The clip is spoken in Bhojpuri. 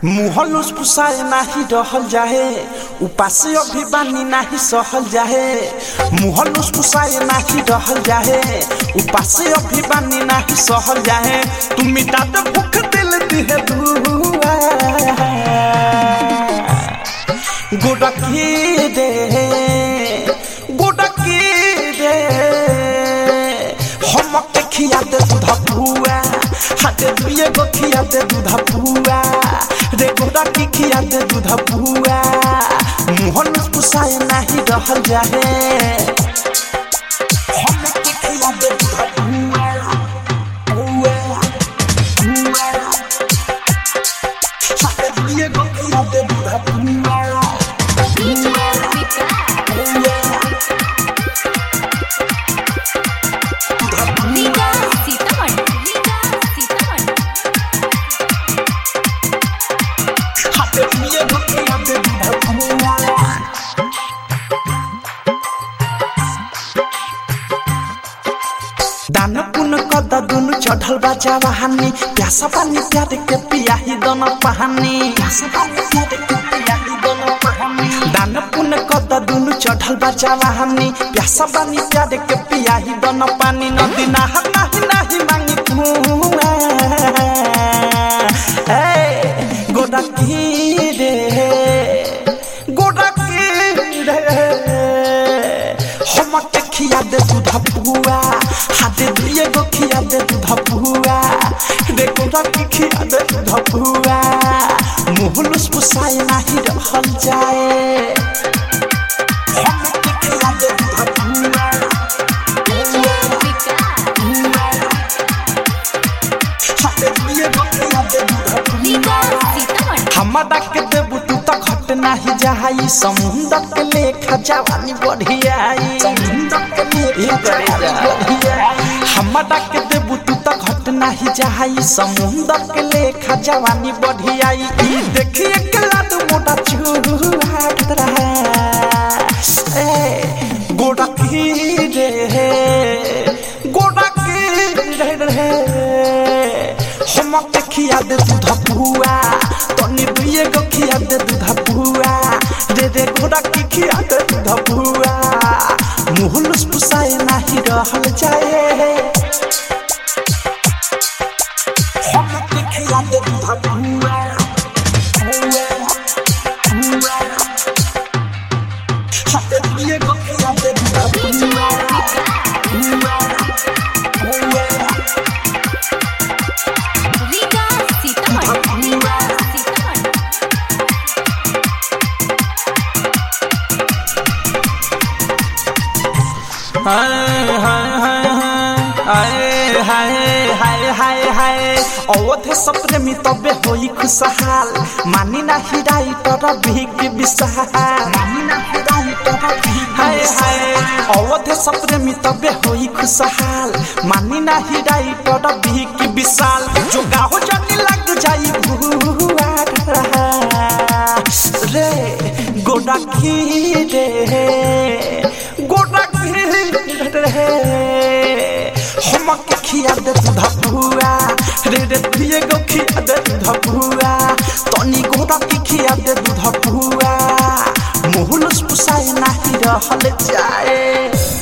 मुहलुस पुसाए नाही रहल जाहे उपासे अभी बानी नाही सहल जाहे मुहलुस पुसाए नाही रहल जाहे उपासे अभी बानी नाही सहल जाहे तुम मिटा दे भूख दिल दिहे दुआ गोडकी दे गोडकी दे हमके खिया दे दूध पुआ हाथे दुए गो खिया दे दूध पुआ रे गोडा की खिया दे दूध पुआ मुहन पुसाए नहीं रहल जाहे हमके खिया दे दूध पुआ पुआ पुआ हाथे दुए गो खिया दे दूध पुआ रीगा सीतामढ़ी रीगा सीतामढ़ी हाथे दुए गो खिया दे दूध पुआ दान पुन कद दुनु चढ़ल बा जवानी प्यासा पानी प्यार के पियाही दोनों पहानी दान पुन कद दुनु चढ़ल बा जवानी प्यासा पानी प्यार के पियाही दोनों पानी नदी नहा नाही नाही मांगी कुआ ए गोडा की रे गोडा की रे हमके खिया दे दूध पुआ हाथे दिए गो खिया दे दूध पुआ देखो रखी खिया दे दूध पुआ मुहलुस पुसाए नाही रहल जाए हमके खिया दे दूध पुआ हाथे दिए गो खिया दे दूध रीगा पुआ सीतामढ़ी हमरा के देबू तू तो घट नाही जाई समुंदर के लेखा जवानी बढ़ियाई समुंदर के लेखा जवानी बढ़ियाई हमरा के देबू तू तो घट नाही जाई समुंदर के लेखा जवानी बढ़ियाई ई देखिए के लाद मोटा चूहा खतरा ए गोड़ा की रे गोड़ा की रे रे हमके खिया दे दूध पुआ तनी दुए गो खिया दे दूध पुआ रे रे घोड़ा की खिया दे दूध पुआ मुहलुस पुसाए नाही रहल जाए हमके खिया दे दूध पुआ पुआ पुआ हाथे दुए गो खिया दे दूध पुआ पुआ पुआ रीगा सीतामढ़ी रीगा सीतामढ़ी हाय हाय हाय हाय हाय हाय हाय हाय अवधे सप्रेमी तबे होई खुशहाल मानी ना हिराई तर भीख विशाल मानी ना हिराई तर हाय हाय अवधे सप्रेमी तबे होई खुशहाल मानी ना हिराई तर भीख विशाल जो गाहो जानी लग जाई भुआ रे गोडा की रे गोडा की रे हमके खिया दे दूध पुआ रे रे दिए गो खिया दे दूध पुआ तनी गोडा की खिया दे दूध पुआ मुहलुस पुसाए नाही रहल जाए